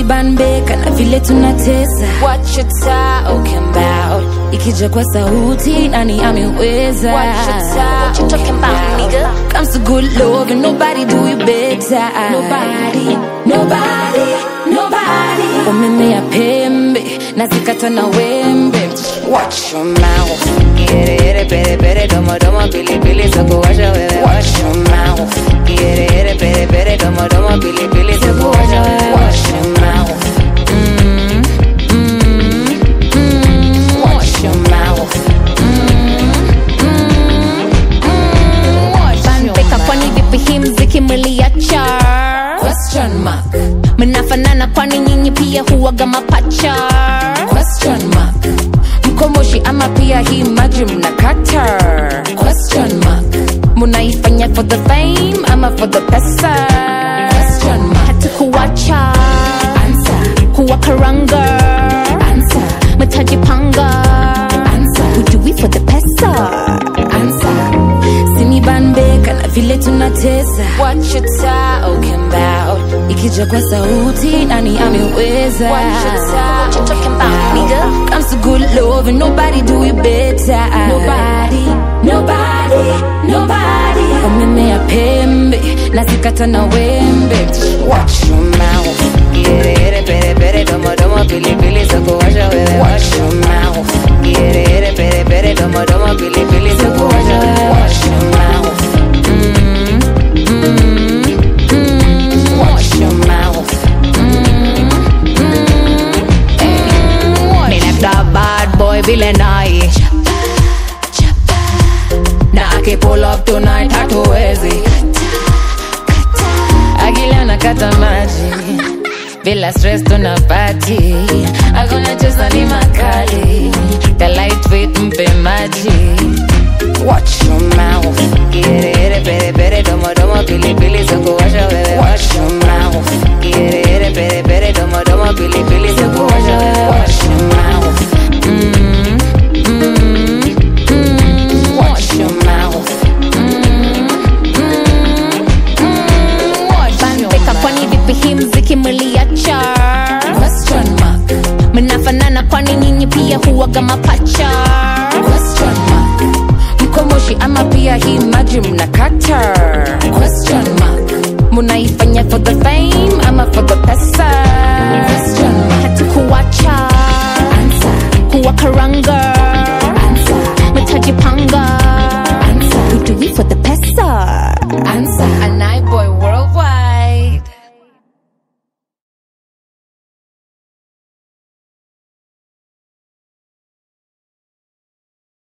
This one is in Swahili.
sinibanbeka na vile tunatesa What you talking about? ikija kwa sauti nani ameweza What you ta- what you talking about, nigga? comes to good love and nobody do it better nobody nobody nobody wamemea pembe na zikata na wembe Watch your mouth. Quiere, quiere, pere, pere, tomo, tomo, pili, pili, soko, washa, bebe. Watch your mouth. Quiere, quiere, pere, pere, tomo, tomo, pili, pili, soko, washa, bebe. Watch your mouth. Mm, mm, mm. Watch your mouth. Banbeka kwani vipi hii mziki mliacha question mark mnafanana kwani nyinyi pia huwaga mapacha question mark mkomoshi ama pia hii maji mnakata question mark munaifanya for the fame ama for the pesa question mark hatukuwacha answer kuwakaranga answer mtajipanga answer we do it for the pesa answer sinibanbeka na vile tunatesa What you talking about? ikija kwa sauti nani ameweza What you ta- what you talking about, nigga? comes to good love and nobody do it better nobody nobody nobody wamemea pembe na zikata na wembe Watch your mouth. Quiere, quiere, pere, pere, tomo, tomo, pili, pili, soko, washa, bebe. Watch your mouth. Quiere, quiere, pere, pere, tomo, tomo, pili, pili, soko, washa, bebe. Watch your mouth. Mm, mm, mm. Watch your mouth. Me like that bad boy vile nai na akipull up tonight hatuwezi akila nakata maji bila stress tuna party akona cheza ni makali ka lightweight mpe maji Watch your mouth. Quiere, quiere, pere, pere, tomo, tomo, pili, pili, soko, washa, bebe. Watch your mouth. Quiere, quiere, pere, pere, tomo, tomo, pili, pili, soko, washa, bebe. Watch your mouth. Mm, mm, mm. Watch your mouth. banbeka kwani vipi hii mziki mliacha question mark mnafanana kwani nyinyi pia huwaga mapacha question mark mkomoshi ama pia hii maji mnakata question mark munaifanya for the fame ama for the pesa question mark hatukuwacha answer kuwakaranga